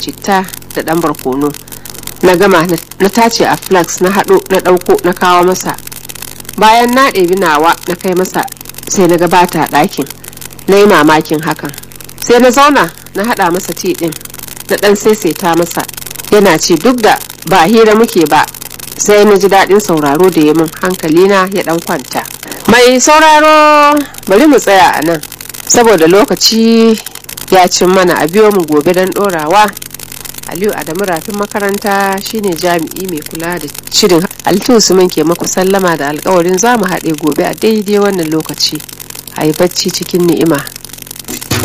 citta da ɗan barkono na gama na tace a flax na haɗo na ɗauko na kawo masa bayan na ɗebi nawa na kai masa sai na gabata a ɗakin na yi mamakin hakan sai na zauna na haɗa masa ti ɗin na ɗan saisaita masa yana ce duk da ba hira muke ba sai na ji daɗin sauraro da ya min hankalina ya ɗan kwanta mai sauraro bari mu tsaya a nan saboda lokaci ya cin mana a biyo mu gobe don ɗorawa aliyu adamu rafin makaranta shine jami'i mai kula da shirin alitu usman ke maku sallama da alkawarin za mu haɗe gobe a daidai wannan lokaci a yi bacci cikin ni'ima